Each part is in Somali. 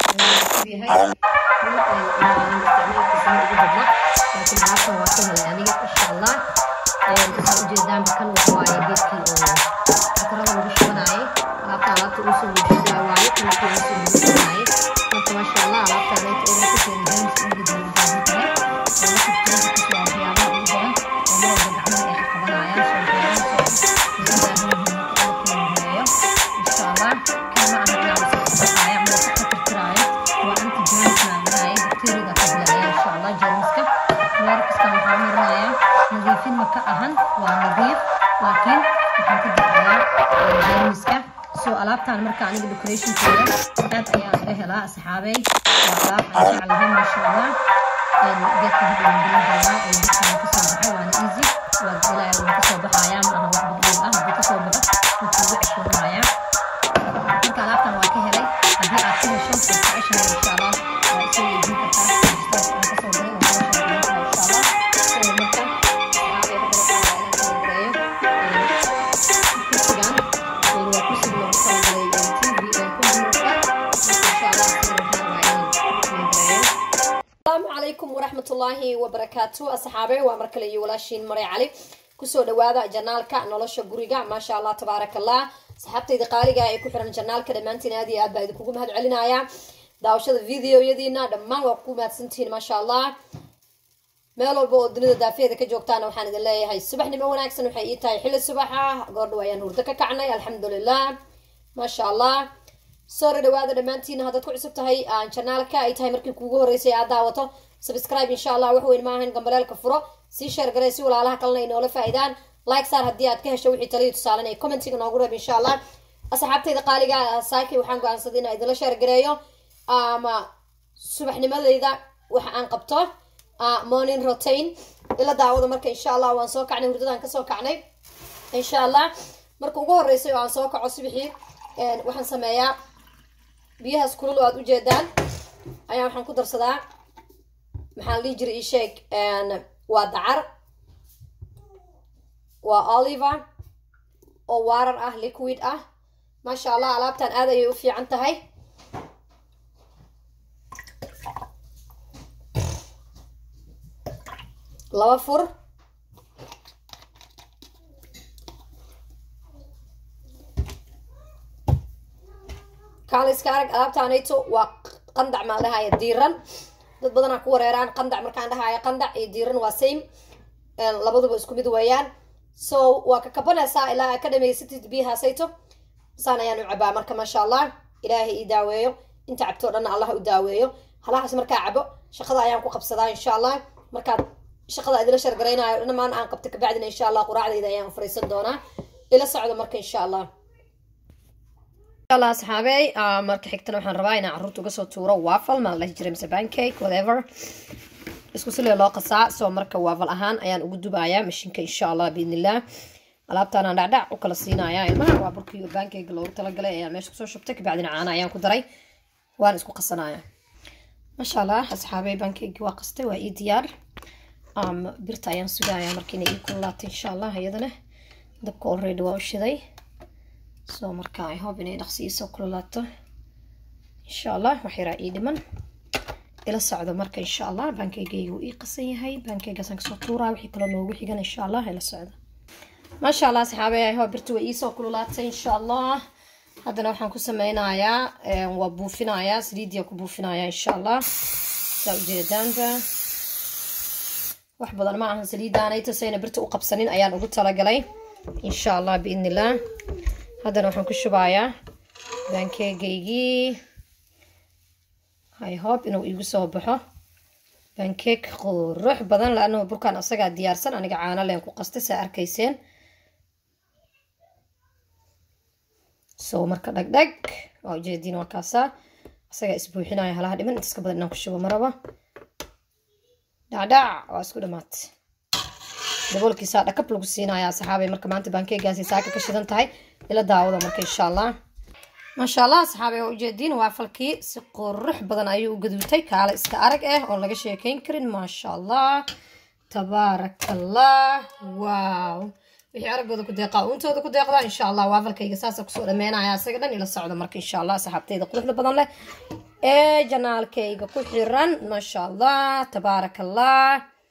cusub yahay isticmaalkiisana ugu badna laakiin alaabtan waa ka helay aniga insha allah waxaa ujeedaanba kan waxa waaye geedkii oo batarada lagu shubanaaye alaabta alaabta uu soo wejistaa waaye qalabkii uu soo wejisanaye marka maasha allah alaabta aleeta oo ku soo james ugu dambaahan tahay oo la kabtirada kusoo waxyaabaha ugu badan oo mar walba gacmaha ay qabanayaan soo waxyaabaha soo ay u baahan yihiin marka qalabkii la horeeyo insha allah kan ma aha inaan saxsaxaaya ama ka tirtiraayo waa anti james maadanaye bakteeriyada ka dilaaya insha allah jameska meel kasta waxaa marinayaa nadiifin ma ka ahan waa nadiif laakiin waxaan ka bixiyaa jameska soo alaabtaan marka aniga decorationkeeda aad ayaan uga helaa asxaabey waa alaab aan jeclahay maasha allah geedka hadda waan gelin doonaa oo geedkan kasoo baxay waana easy waa ilaa wuu kasoo baxayaa ma aha wax badbaad ah haddii kasoo baxo wuu kuugu ceshoonayaa marka alaabtan waa ka helay haddii aad ka hesho waad jeceshahay insha allah waa isoo weydiin kartaa jistaas aan kasoo galay waan kala sheekeyn karaa insha allah soo marka asxaabey hadda waxaa waa inaan kala gareeyo kursigan waa kursiga loogu talagalay tv computerka marka insha allah sida waxaan rabaa inaan kala gareeyo asalaamu calaykum waraxmatullaahi wabarakaatu asxaabe waa mar kale iyo walaashiin maray cali kusoo dhawaada janaalka nolosha guriga maasha allah tabaaraka allah asxaabtayda qaaliga ee ku xiran janaalka dhammaantiin aad iyo aad baa idinkugu mahad celinaya daawashada videoyadiina dhammaan waa ku mahadsantihiin maasha allah meel walba oo dunida daafeeda ka joogtaana waxaan idin leeyahay subaxnimo wanaagsan waxay ii tahay xilli subaxa goordhow ayaan hurdo ka kacnay alxamdulilah maasha allah soo dhawaada dhammaantiin haddaad ku cusub tahay janaalka ay tahay markii kuugu horeysay aad daawato subscribe insha allah wax weyn maahan gambaleelka furo sii sheer garee si walaalaha kalena ay noola faa'iidaan like saar haddii aad ka hesho wixii taliyo tusaalan ay commentiga noogu reeb insha allah asxaabtayda qaaliga saaki waxaan go-aansaday inaan idinla sheer gareeyo ama subaxnimadayda waxa aan qabto morning routine ila daawada marka insha allah waan soo kacnay hurdadaan kasoo kacnay insha allah marka ugu horeysay oo aan soo kaco subaxii waxaan sameeyaa biyahaas kulul oo aad ujeedaan ayaa waxaan ku darsadaa maxaan dhihi jiray isheeg waa dacar waa oliver oo waarar ah liquid ah maasha allah alaabtan aad ayay u fiican tahay laba fur kaaliska arag alaabtaanayto waa qandac maan dhahaya diiran dad badanaa ku wareeraan qandac markaan dhahaya qandac iyo diiran waa same labaduba isku mid weeyaan so waa ka kabanaysaa ilaa ka dhamaysatid biyahaasayto saan ayaan u cabaa marka maasha allah ilaahay ii daaweeyo inta cabtoo dhanna allah u daaweeyo halahaas markaa cabo shaqada ayaan ku qabsadaa insha allah markaad shaqada idila shargaraynayo dhamaan aan qabta kabacdina insha allah quraacdayda ayaan fariisan doonaa ila socdo marka insha allah allah asxaabey marka xigtana waxaan rabaa inaan carruurta uga soo tuuro waffle maa la dhihi jiray mise pancake whatever isku silee loo qasaa soo marka waffle ahaan ayaan ugu dubayaa mashiinka insha allah biidnillah alaabtaanaan dhacdhac u kala siinayaa ilmaha waa burkii pancake loogu talagalay ayaan meesha kusoo shubtay kabacdina caana ayaan ku daray waan isku qasanaya maasha allah asxaabey pancake waa qastay waa ii diyaar birta ayaan sugayaa markiina ii kululaatay insha allah iyadana dabka already waa u shiday soo marka i hope inay dhaqsi iisoo kululaato insha allah wax yaraa ii dhiman ila socdo marka insha allah bankeygayguu ii qasan yahay bankeygaasaan kasoo tuuraa wixii kaloo noogu xigan insha allah ila socdo maasha allah asxaabe i hope birta way iisoo kululaatay insha allah haddana waxaan ku sameynayaa waa buufinayaa saliidiyaa ku buufinayaa insha allah saa ujeedaanba wax badan ma ahan saliidaanayto sayna birta u qabsanin ayaan ugu talagalay insha allah biidn illah haddana waxaan ku shubayaa bankeegaygii i hope inuu iigu soo baxo bankeeg qurux badan laanahu burkaan asagaa diyaarsan aniga caano leen ku qastay saa arkayseen soo marka dhagdhag waa ujeediin waa kaasaa asagaa isbuuxinaya halaha dhiman intaas ka badan inaan ku shubo maraba dhacdhac waa isku dhamaatay daboolkiisaa dhakab lagu siinaya asxaabay marka maanta baankeegaasi saaka ka shidan tahay ila daawada marka insha allah maasha allah asxaabay waa ujeediin waafalkii si qurux badan ayuu u gaduutay kaale iska arag ah oon laga sheekeyn karin maasha allah tabaaraka allah wow wixii araggooda ku deeqaa uuntooda ku deeqda insha allah waafalkayga saasa kusoo dhameynaya isaga dhan ila socda marka insha allah saxaabteyda quruxda badan leh ee janaalkayga ku xiran maasha allah tabaaraka allah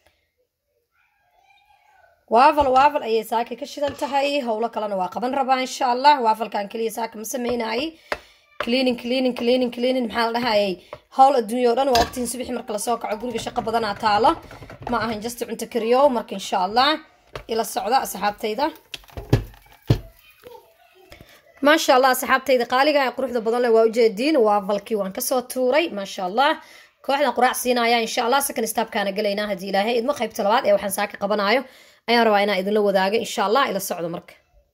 waafal waafal ayay saaka ka shidan tahay howlo kalena waa qaban rabaa insha allah waafalkan keliya saaka ma sameynayay cleaning cleaning cleaning cleaning maxaa la dhahayay howl adduunya o dhan waa waqtiin subaxi marka lasoo kaco guriga shaqo badanaa taalo ma ahan just cunto kariyo marka insha allah ila socda asxaabtayda maasha allah asxaabtayda qaaliga ee quruxda badan leh waa ujeediin waafalkii waan kasoo tuuray maasha allah kooxdan quraac siinaya insha allah second stapkaana gelaynaa haddii ilaahay idmo qaybta labaad ee waxaan saaka qabanayo ayaan rabaa inaan idinla wadaago insha allah ila socdo marka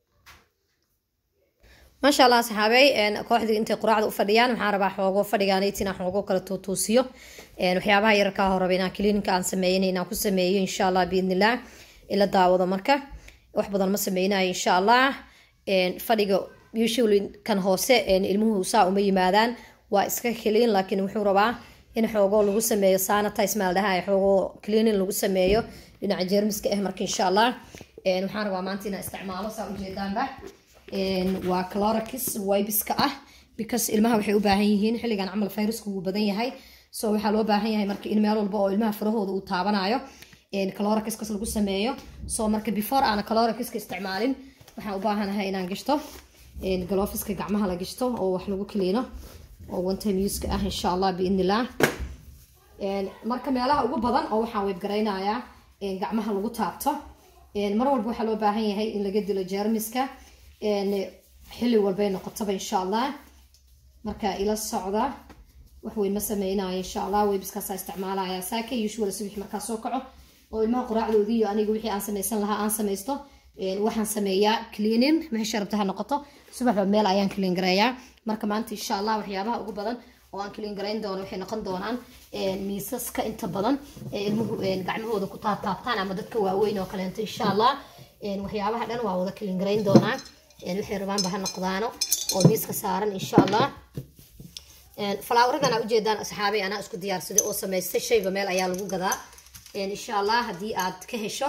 maasha allah asxaabey kooxdii intay quraacda u fadhiyaan waxaan rabaa xoogo fadhigaanayt inaan xoogo kala tuutuusiyo waxyaabaha yararkaa horaba inaan kliininka aan sameeyana inaan ku sameeyo insha allah biidnillah ila daawado marka wax badan ma sameynayo insha allah fadhiga usually kan hoose ilmuhu saa uma yimaadaan waa iska kiliin laakiin wuxuu rabaa in xoogo lagu sameeyo sanitize maa la dhahay xoogo cleaning lagu sameeyo dhinaca jeermiska ah marka insha allah waxaan rabaa maanta inaan isticmaalo saa ujeedaanba waa clorix wibiska ah because ilmaha waxay u baahan yihiin xilligan camal viruska wuu badan yahay so waxaa loo baahan yahay marka in meel walba oo ilmaha farahooda uu taabanayo clorixkas lagu sameeyo so marka before aana clorixka isticmaalin waxaan u baahanahay inaan gashto galofiska gacmaha la gashto oo wax lagu kiliino oo one time uska ah insha allah biidnillah marka meelaha ugu badan oo waxaan weybgaraynayaa gacmaha lagu taabto mar walba waxaa loo baahan yahay in laga dilo jeermiska xilli walbay noqotaba insha allah marka ila socda wax weyn ma sameynayo insha allah weybiskaasa isticmaalaya saaka usual subax markaa soo kaco oo ilmaha quraacdoodii iyo aniga wixii aan samaysan lahaa aan samaysto waxaan sameeyaa cleaning meesha rabta ha noqoto subaxba meel ayaan clean gareeyaa marka maanta insha allah waxyaabaha ugu badan oo aan clean garayn doono waxay noqon doonaan miisaska inta badan ee ilmuhu gacmahooda ku taabtaabtaan ama dadka waaweyn oo kaleento insha allah waxyaabaha dhan waa wada clean garayn doonaa waxay rabaanba ha noqdaano oo miiska saaran insha allah falaawaradana ujeedaan asxaabay anaa isku diyaarsaday oo samaystay shayba meel ayaa lagu gadaa insha allah haddii aad ka hesho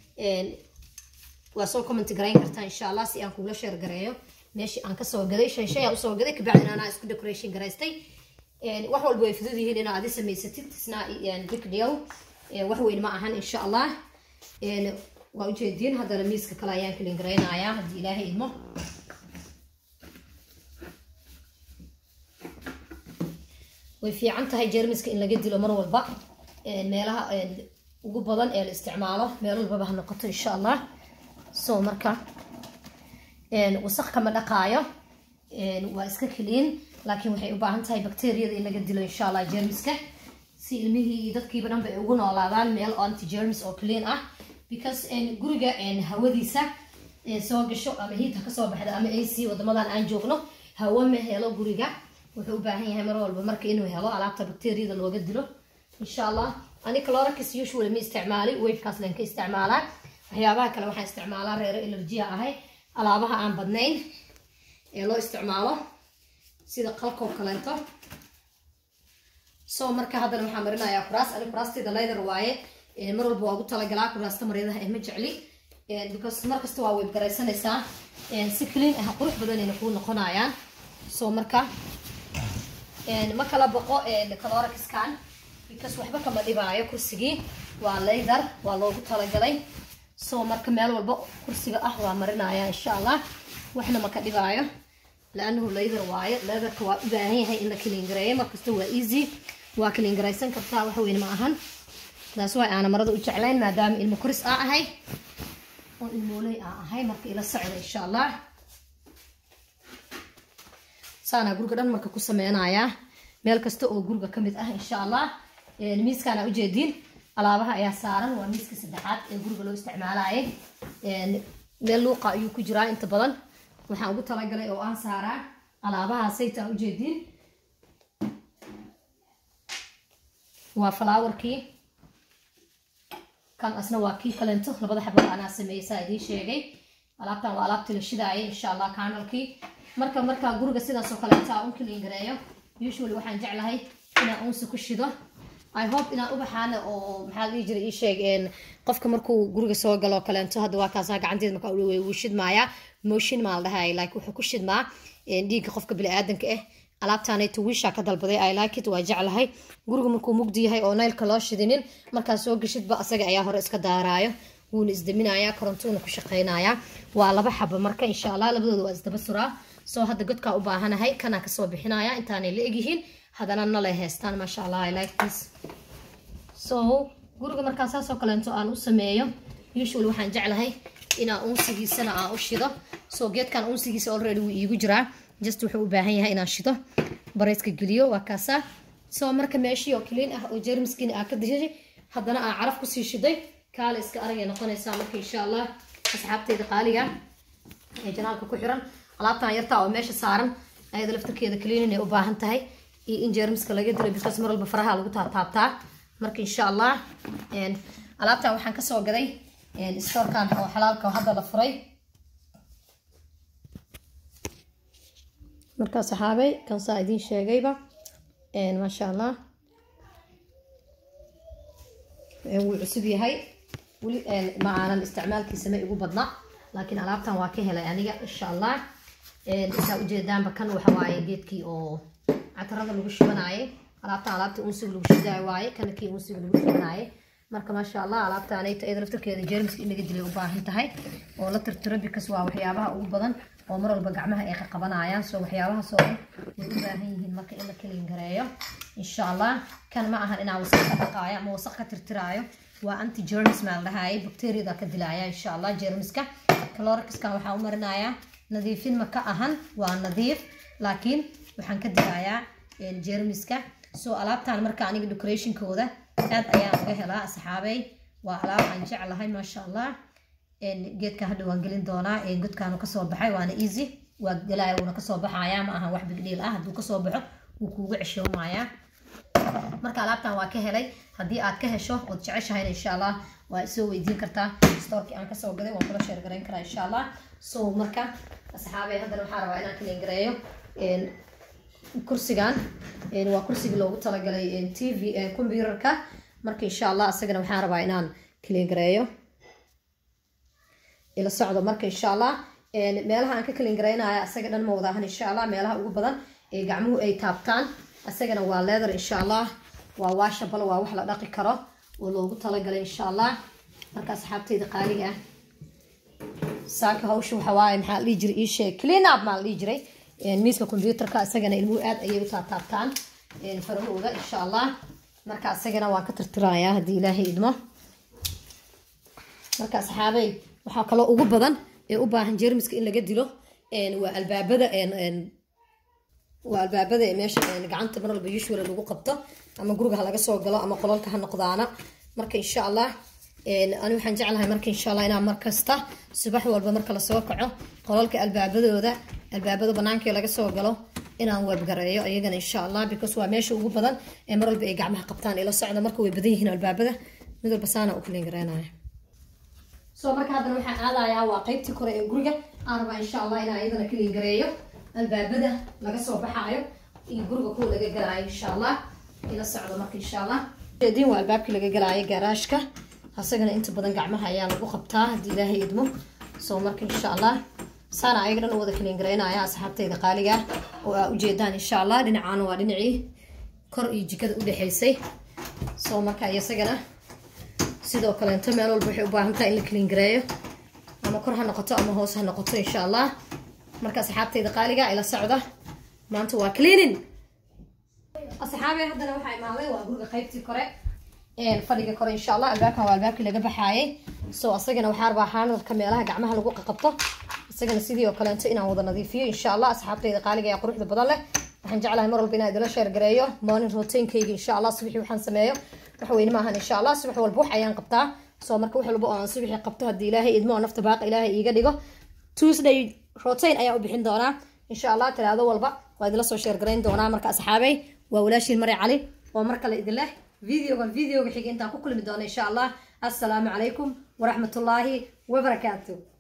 waa soo comment garayn kartaa insha allah si aan kugula sheer gareeyo meeshii aan kasoo gaday shan shay aan usoo gaday kabacdina anaa isku decoration garaystay wax walba way fudud yihiin inaad adi samaysatid isna big deal wax weyn ma ahan insha allah waa ujeediin haddana miiska kale ayaan kalin garaynayaa haddii ilaahay idmo way fiican tahay jeermiska in laga dilo mar walba meelaha ugu badan ee la isticmaalo meel walbaba ha noqoto insha allah so marka wasaq kama dhaqaayo waa iska keliin laakiin waxay u baahan tahay bacteriyada in laga dilo insha allah jeermiska si ilmihii iyo dadkiiba dhanba ay ugu noolaadaan meel anti jermis oo clean ah because guriga hawadiisa soo gasho ama hiid ha kasoo baxda ama ac wadamadan aan joogno hawo ma helo guriga wuxuu u baahan yahay mar walba marka inuu helo alaabta bacteriyada looga dilo insha allah ani clorix usually ma isticmaali wafekaas len ka isticmaalaa waxyaabaha kale waxaan isticmaalaa reero elerjiya ahay alaabaha aan badnayn ee loo isticmaalo sida qalkoo kaleeto so marka haddana waxaan marinayaa kuraas ani kuraastayda leather waaye mar walba waa ugu talagalaa kuraasta maryadaha eh ma jecli because mar kasta waa weybgaraysanaysaa si clean ah qurux badanayna kuu noqonayaan so marka ma kala boqo calorixkan because waxba kama dhibaayo kursigii waa leather waa loogu talagalay so marka meel walba kursiga ah waa marinaya insha allah waxna maka dhibaayo laanahu leather waaye leatherka waa u baahan yahay in la kaliingareeyo markasta waa easy waa kaliingaraysan kartaa wax weyn ma ahan taas waa aana marada u jeclayn maadaama ilmo koris aa ahay oo ilmooley aa ahay marka ila socda insha allah saanaa guriga dhan marka ku sameynayaa meel kasta oo guriga ka mid ah insha allah miiskaana ujeediin alaabaha ayaa saaran waa miiska saddexaad ee guriga loo isticmaalaaye meel luuqa ayuu ku jiraa inta badan waxaan ugu talagalay oo aan saaraa alaabaha sayta ujeediin waa falaawarkii kan asna waa kii kalento labada xabada anaa sameeyey saa idiin sheegay alaabtan waa alaabtii la shidaayay insha allah kanalkii marka markaa guriga sidaas oo kaleeta un kaliin gareeyo usually waxaan jeclahay inaan unsi ku shido i hope inaan ubaxaana oo maxaa la dhihi jiray ii sheeg een, qofka markuu guriga soo galo oo kaleento hadda waa kaasaa gacanteeda markaa uu wuu shidmaayaa motion maa la dhahay like wuxuu ku shidmaa een, dhiigga qofka biniaadanka ah alaabtaanayto wiishaa ka dalbaday i like it waa jeclahay guriga markuu mugdi yahay oo naylka loo shidinin markaa soo geshidba asaga ayaa hore iska daaraayo wuuna isdaminayaa korontuuna ku shaqaynayaa waa laba xabo marka insha allah labadooda waa isdaba suraa soo hadda godkaa u baahanahay kanaa kasoo bixinaya intaanay la egyihiin haddana nalay heestaan maasha allah i like this so guriga markaa saasoo kaleento aan u sameeyo usually waxaan jeclahay inaan unsigiisana aan u shido so geedkan unsigiisa already wuu iigu jiraa just wuxuu u baahan yahay inaan shido bareyska geliyo waa kaasaa so marka meeshii oo clean ah oo jermiskiina aa ka dishay haddana aan caraf kusii shiday kaale iska aragay noqonaysaa marka insha allah asxaabteyda qaaliga ee janaalka ku xiran alaabtan yartaa oo meesha saaran ayada laftarkeeda cleaning ay u baahan tahay iyo in jermiska laga dilo because mar walba faraha lagu taataabtaa marka insha allah een, alaabtan waxaan kasoo gaday storekan oo xalaalka oo hadda la furay markaa saxaabay kan saa idiin sheegayba een, maasha allah een, wuu cusub yahay weli een, ma aanan isticmaalkiisa ma igu badna laakiin alaabtan waa ka helay aniga insha allah een, saa ujeedaanba kan waxa waaye geedkii oo catarada lagu shubanaaye alaabtan alaabta unsiga lagu shidaayo waaye kana kii unsiga lagu shubanaaye marka maasha allah alaabtaanayto iyada laftarkeeda jermiska in laga dilay u baahan tahay oo la tirtiro bikas waa waxyaabaha ugu badan oo mar walba gacmaha ay qaqabanayaan soo waxyaabahaas oo dhan way u baahan yihiin marka in la kelin gareeyo insha allah kan ma ahan inaa wasaq ka dhaqaayo ama wasaq ka tirtiraayo waa anti germs maa la dhahaye bacteriada ka dilaya insha allah jermiska calorixkan waxaa u marinayaa nadiifin ma ka ahan waa nadiif laakiin waxaan ka dilayaa jermiska soo alaabtan marka aniga decorationkooda aad ayaan uga helaa asxaabey waa alaab aan jeclahay maasha allah geedka hadha waan gelin doonaa godkaanu kasoo baxay waana easy waa galaya wuuna kasoo baxaya ma ahan wax bigdhiil ah hadduu kasoo baxo wuu kuugu ceshoomayaa marka alaabtan waa ka helay haddii aad ka hesho ood jeceshahayna insha allah waa isoo weydiin kartaa storkii aan kasoo gaday waan kula sheer garayn karaa insha allah so marka asxaabey haddana waxaa rabaa inaan kaliin gareeyo kursigan waa kursigii loogu talagalay t v computerka marka insha allah isagana waxaan rabaa inaan kaliin gareeyo ila socdo marka insha allah meelaha aan ka kaliin garaynaya isaga dhan ma wada ahan insha allah meelaha ugu badan ee gacmuhu ay taabtaan isagana waa leather insha allah waa washable waa wax la dhaqi karo oo loogu talagalay insha allah marka asxaabteyda qaaliga ah saaka hawsha waxa waaye maxaa la dhihi jiray ii sheeg clean up maa la dhihi jiray miiska computerka isagana ilmuhu aad ayay u taataabtaan farahooda insha allah marka isagana waan ka tirtirayaa haddii ilaahay idmo marka asxaabey waxaa kaloo ugu badan ee u baahan jermiska in laga dilo waa albaabada waa albaabada ee meesha gacanta mar walba usual lagu qabto ama guriga ha laga soo galo ama qolalka ha noqdaana marka insha allah ani waxaan jeclahay marka insha allah inaan markasta subax walba marka lasoo kaco qolalka albaabadooda albaabada banaanka laga soo galo inaan webgareeyo iyagana insha allah because waa meesha ugu badan ee mar walba ay gacmaha qabtaan ila socda marka way badan yihiin albaabada mid walba saana u kalin gareenaya soo marka haddana waxaan aadayaa waa qeybtii kore ee guriga aan rabaa insha allah inaan iyadana kalin gareeyo albaabada laga soo baxaayo iyo guriga kuwa laga galaayo insha allah ila socdo marka insha allah diin waa albaabkii laga galaayo garaashka asagana inta badan gacmaha ayaa lagu qabtaa haddii ilaahay idmo soo marka insha allah saana ayaga dhan u wada kalin garaynaya asxaabteyda qaaliga oo aa ujeedaan insha allah dhinacaana waa dhinacii kor iyo jikada u dhexaysay soo marka isagana sidoo kaleeto meel walba waxay u baahan tahay in la kalin gareeyo ama kor ha noqoto ama hoos ha noqoto insha allah marka asxaabteyda qaaliga ila socda maanta waa cleaning asxaabe haddana waxaa imaaday waa guriga qaybtii kore fadhiga kore insha allah albaabkan waa albaabkii laga baxaayay so asagana waxaa rabaa xaanadka meelaha gacmaha lagu qaqabto isagana sidii oo kaleeto inaan wada nadiifiyo insha allah asxaabteyda qaaliga ee quruxda badan leh waxaan jeclahay mar walba inaan idila sheer gareeyo morning routinkayga insha allah subaxii waxaan sameeyo wax weyne maahan insha allah subax walba wax ayaan qabtaa soo marka wax walba oo aan subaxii qabto haddii ilaahay idmo oo nafta baaqa ilaahay iiga dhigo tuesday routine ayaan u bixin doonaa insha allah talaado walba waa idila soo sheer garayn doonaa marka asxaabey waa walaashiin mari cali oo mar kale idin leh videogan videoga xiga intaan ku kulmi doono insha allah assalaamu calaykum waraxmatullaahi wabarakaatu